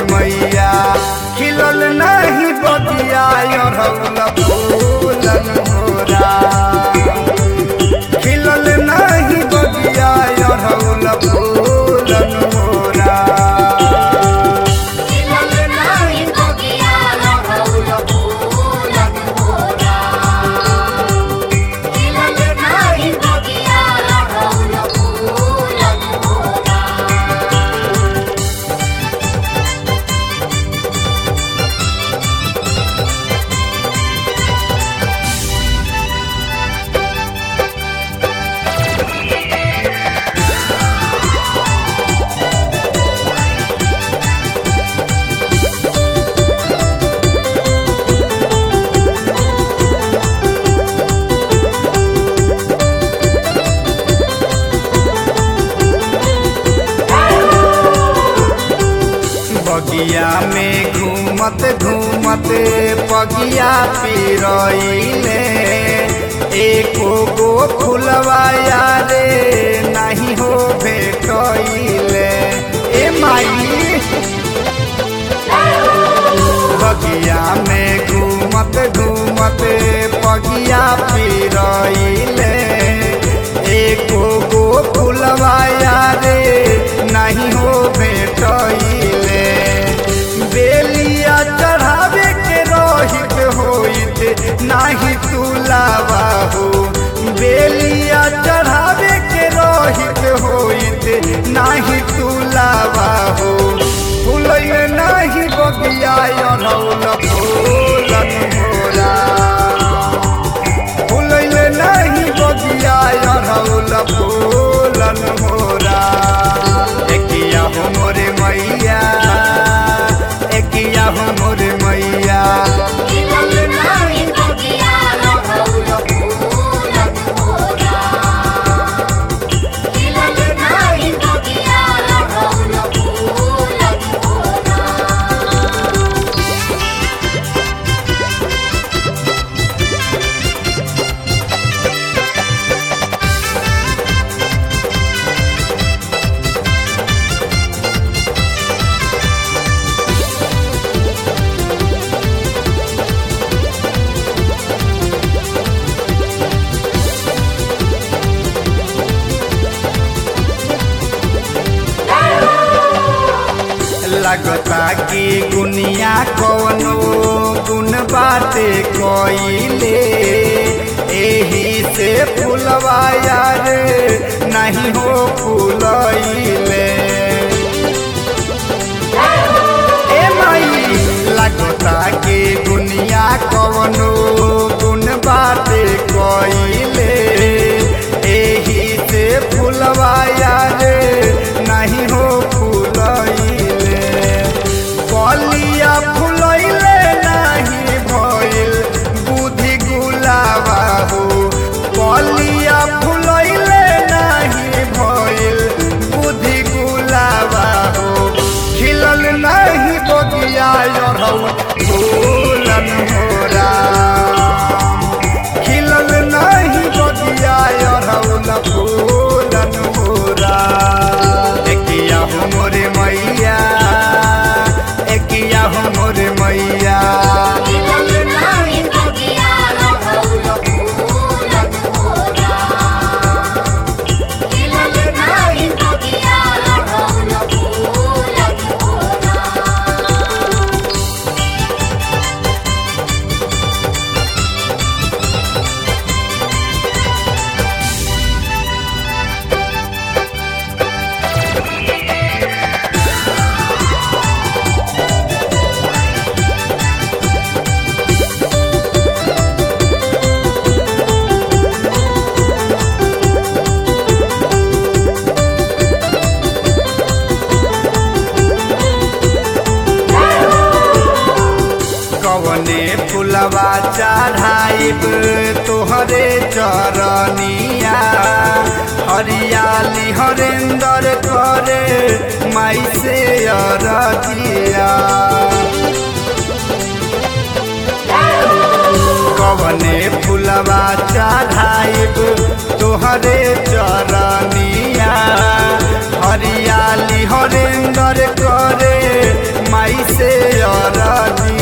मैया खिलल नहीं बगिया अरहुल फूलन मोरा खिलल नहीं बगिया अरहुल फूलन मोरा खिलल नाही बगिया अरहुल फूलन मोरा खिलल नाही बगिया अरहुल फूलन मोरा बगिया में घूमत घूमत पगिया पिरइले एको गो फुलवा यारे नहीं हो भेटइले ए माई बगिया में घूमत घूमत पगिया पिरइले एको गो फुलवा यारे नहीं हो भेटइले बेलिया चढ़ावे के रहित होइत नाही तुलावा हो बेलिया चढ़ावे के रहित होइत नाही तुलावा हो फुलैल नाही बगिया अनौल फूलन मोरा फुलैल नाही बगिया अनौल फूलन मोरा एकिया हो मोरे मैया एकिया हो मोरे मैया खिलल नाही बगिया अरहुल फूलन मोरा खिलल नाही बगिया अरहुल फूलन मोरा लगता कि गुनिया कवनो गुण बाटे कोइले एही से फुलवा यार नहीं हो फूलइले ए माई लगता कि दुनिया कवनो गुण बाटे कोइले एही से फुलवा यार नहीं हो फूलइले कलिया फुलइले नहीं भइल बुद्धि गुलाबा हो कलिया फुलइले नहीं भइल बुद्धि गुलाबा हो खिलल नहीं बगिया अरहुल फूलन मोरा खिलल नहीं बगिया अरहुल फूलन मोरा एकिया हो मोरे मैया एकिया हो मोरे मैया खिलल नाही बगिया अरहुल फूलन मोरा खिलल नाही बगिया अरहुल फूलन मोरा कवने फुलवा चढ़ाइब तोहरे चरनिया हरियाली हरेंदर करे माई से अरजिया कवने फुलवा चढ़ाइब तोहरे चरनिया हरियाली हरेंदर करे माई से अरजिया